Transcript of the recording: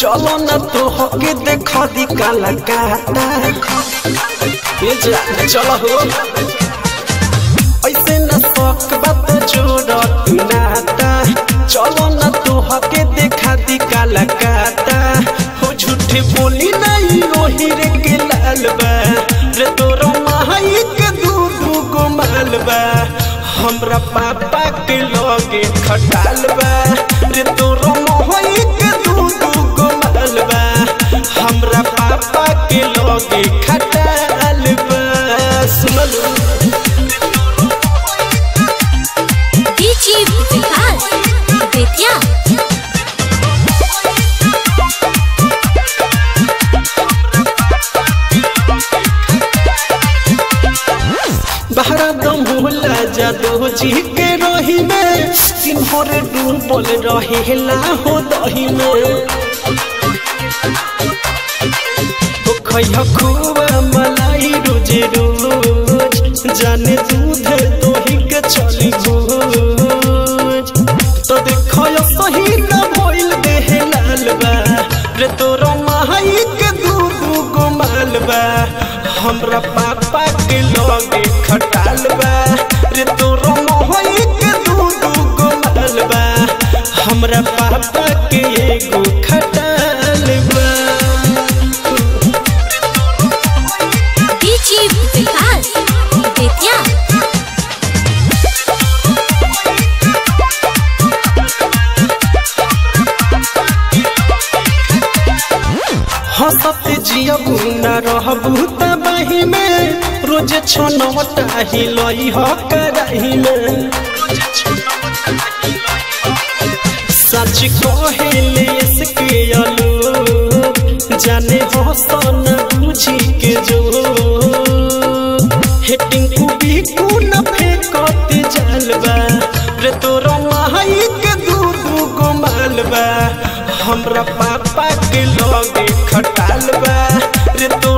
चलो न तो होके देखो दी काला काटा ये जा चलो हो ऐसे न शौक बात जोड़ तू नाता चलो न तो होके देखा दी काला काटा हो झूठे बोली नहीं रोही रे के लाल बा रे तोरो माई के दू दू गो माल बा हमरा पापा के लगे खटाल बा रे तोरो मोहई के दू दू गो माल बा हमरा पापा के लगे खटाल बा सुनलू डीजे विकास बेतिया बहरा दम होला जादो जी के रही में सिंहर डूबल रहेला हो दही में ओ खैया खूब मलाई रोज रोज जाने दूध दोही के चली भोज तो देखो यो सही न भइल देह लाल बा रे तोरो माई के दू दू गो माल बा हमरा पापा के लगे खटाल बा रे तोरो मोहई के दू दू गो माल बा हमरा पापा के एगो खटाल बा डीजे विकास बेतिया हंसत जियबू न रहबू तबाही में रोज छनौटा हिलई ह कराही में सच कहेले इसके अलो जाने हसन बुझी के जो हेटिंग कुबी कु न फेकत जलबा रे तोरा माई के दू दू गो मालबा हमरा पापा के लगे खटाल बा रे तो